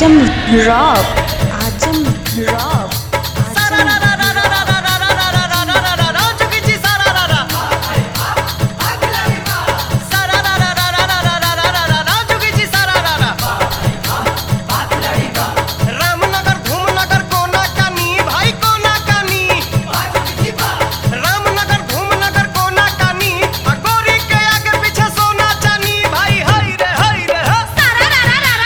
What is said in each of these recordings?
आजम rock Azam rock Ramnagar Dhoomnagar कोना कानी भाई कोना कानी रामनगर धूमनगर कोना कानी आ गोरी के आगे पीछे सोना चानी भाई हई रे हई रे ह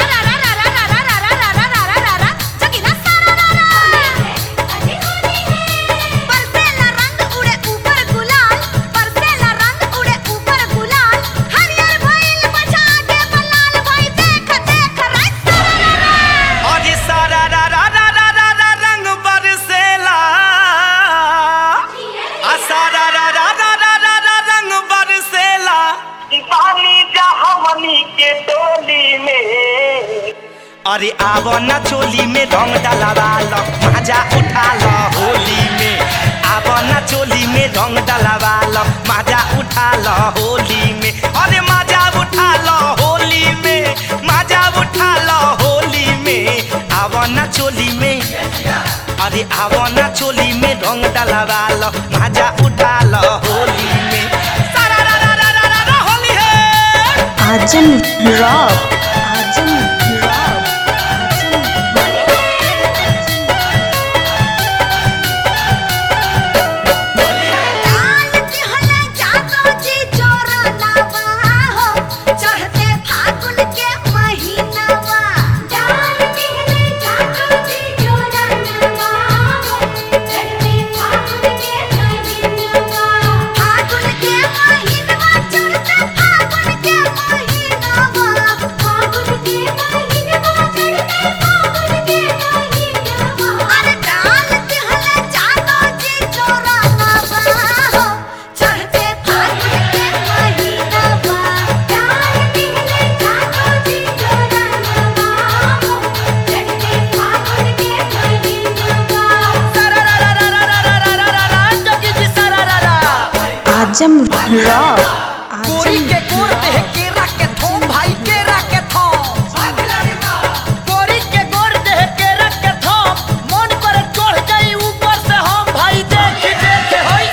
अरे सारा रा रा रा रा रा रा रंग बरसेला आ सारा रा रा रा रा रा रा रंग बरसेला पानी जा हमनी के टोली में अरे आवो न चोली में रंग डलवा लो मजा उठा लो होली में आवो न चोली में रंग डलवा लो मजा उठा लो होली में अरे मजा उठा लो होली में मजा उठा लो होली में आवो न चोली में अरे आवो न चोली में रंग डलवा लो मजा उठा लो होली में सारा रा रा रा रा रा रा होली है आजम रॉक आजम रॉक चढ़ते फागुन के महीनावा डाल दिहले जातो जी जोरनवा चढ़ते फागुन के महीनावा फागुन के महीनावा चढ़ते फागुन के महीनावा फागुन के महीनावा चढ़ते फागुन के महीनावा अरे डाल दिहले जातो जी जोरनवा चढ़ते फागुन के महीनावा डाल दिहले जातो जी जोरनवा चढ़ते फागुन के महीनावा आजम रॉक गोरी आजम के गोर देह केरा के थो भाई केरा के थो गोरी के गोर देह केरा के थो मन पर चढ़ जाई ऊपर से हम भाई देख देख होई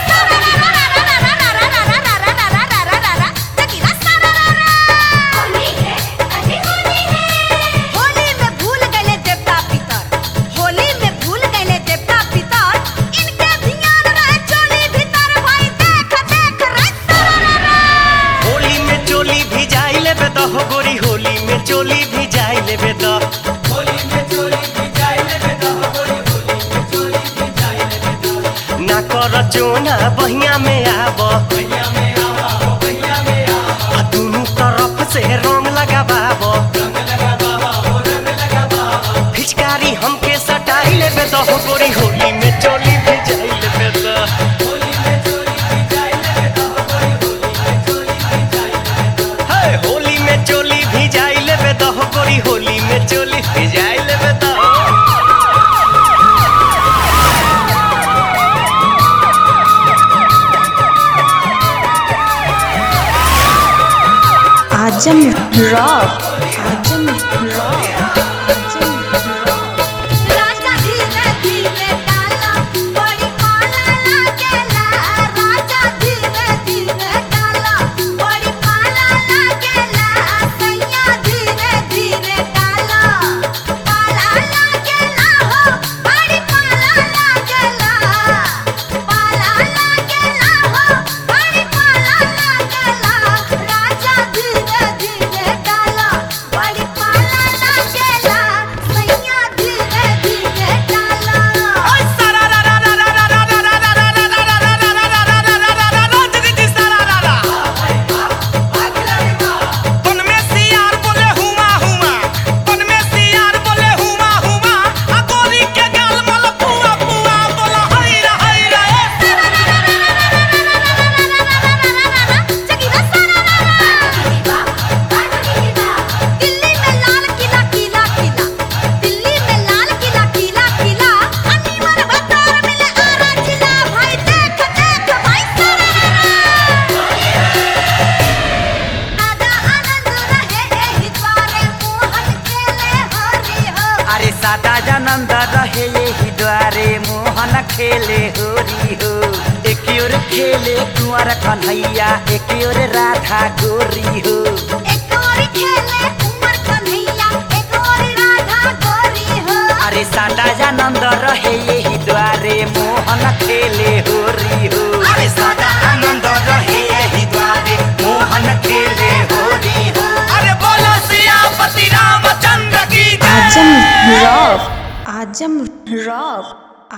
होली में भूल गए देवता पितर होली में भूल गए देवता पितर इनके ध्यान रहे चोली भीतर भाई देख देख रे होली में चोली भी जाई लेबे द हो गोरी होली में चोली भी जाई लेबे द होली में चोली भी जाई लेबे द हो गोरी होली में चोली भी जाई लेबे द ना कर चोना बहिया में आब बहिया में आब बहिया में आब आ दुनु तरफ से रंग लगाबाब रंग लगाबाब रंग लगाबाब फिचकारी हमके सटाई लेबे द हो गोरी होली में चोली भी जाई लेबे द होली में चोली भी जाई लेबे द हो गोरी होली में चोली भी जाई लेबे द हे होली में चोली भी जाई लेबे द हो गोरी होली में चोली भी जाई लेबे द Azam rock Azam rock Azam rock राजा धीरे धीरे डाला बड़ी पाला लागेला राजा धीरे धीरे डाला बड़ी पाला लागेला सैया धीरे धीरे डाला पाला लागेला हो बड़ी पाला लागेला पाला लागेला हो बड़ी पाला लागेला राजा धीरे धीरे डाला नंद रहे यही द्वारे मोहन खेले होरी हो एक ओर खेले कुंवर कन्हैया एक ओर राधा गोरी हो एक और खेले उमर कन्हैया एक और राधा गोरी हो अरे सादा जानंद रहे यही द्वारे मोहन खेले होरी हो अरे सादा आनंद रहे यही द्वारे मोहन खेले होरी हो अरे बोलो सियापति रामचंद्र की जय। आजम रॉक आजम रॉक